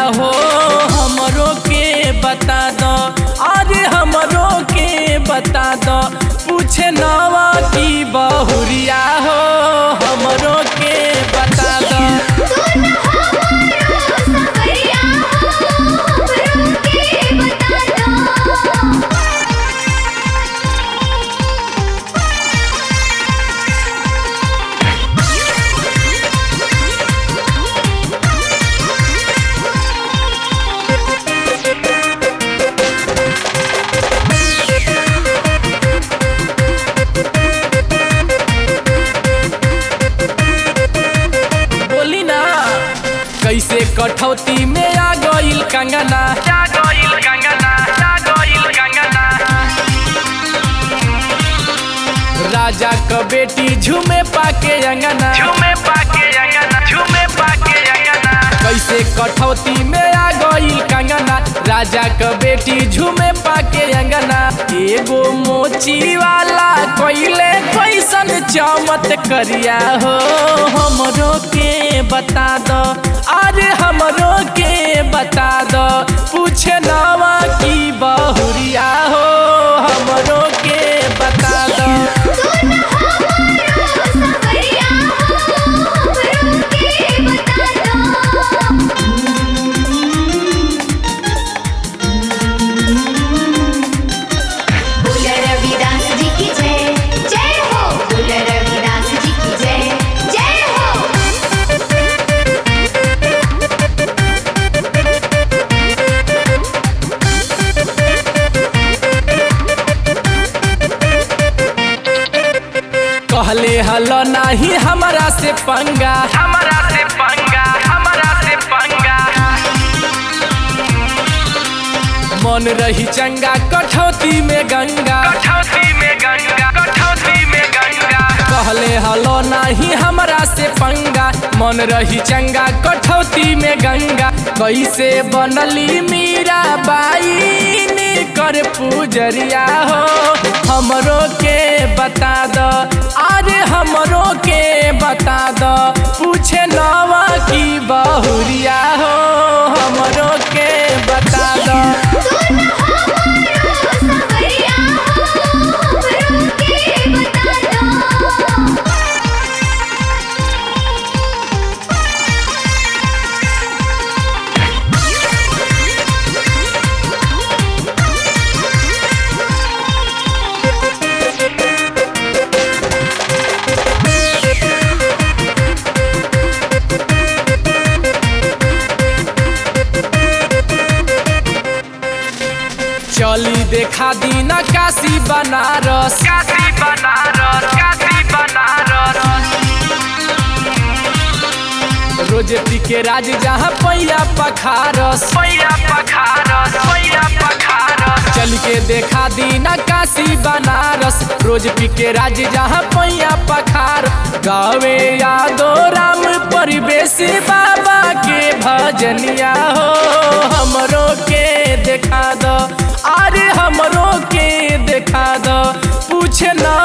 हो हमरो के बता दो अरे हमरो के बता दो पूछे नवा की बहुरिया हो हमरो के बता दो सुन हमारो सवरिया हो हमरो के बता दो बोली ना कैसे कठौती में आ गइल कंगना आ गइल कंगना आ गइल कंगना राजा क बेटी झूमे पाके अंगना झूमे पाके अंगना झूमे पाके अंगना कैसे कठौती में आ गइल कंगना राजा क बेटी झूमे पाके अंगना एगो मोची वाला कोइले कैसन चमत करिया हो हमरो के बता दो अरे हमरो के बता दो पूछे नवा की बहुरिया हो हमरो के बता दो सुन हमारो सवरिया हो हमरो के बता दो बोल रविदास जी की जय जय हो बोल रविदास जी की जय जय हो कहले हलो नाही हमरा से पंगा हमरा से पंगा हमरा से पंगा मन रही चंगा कठौती में गंगा कठौती में गंगा कठौती में गंगा कहले हलो नाही हमरा से पंगा मन रही चंगा कठौती में गंगा कैसे बनली मीरा बाई ने कर पूजरिया हो हमरो के बता दो अरे हमरो के बता दो पूछे नवा की बहुरिया हो हमरो के बता दो सुन हमारो सवरिया हो हमरो के बता दो चली देखा दीना काशी बनारस काशी बनारस काशी बनारस रोज पी के राज जहाँ पैया पखारस पैया पखारस पैया पखारस चल के देखा दीना काशी बनारस रोज पी के राज जहाँ पैया पखार गावे यादो राम परिवेश बाबा के भजनिया हो हमरो के देखा दो अरे हमरो के देखा दो पूछे ना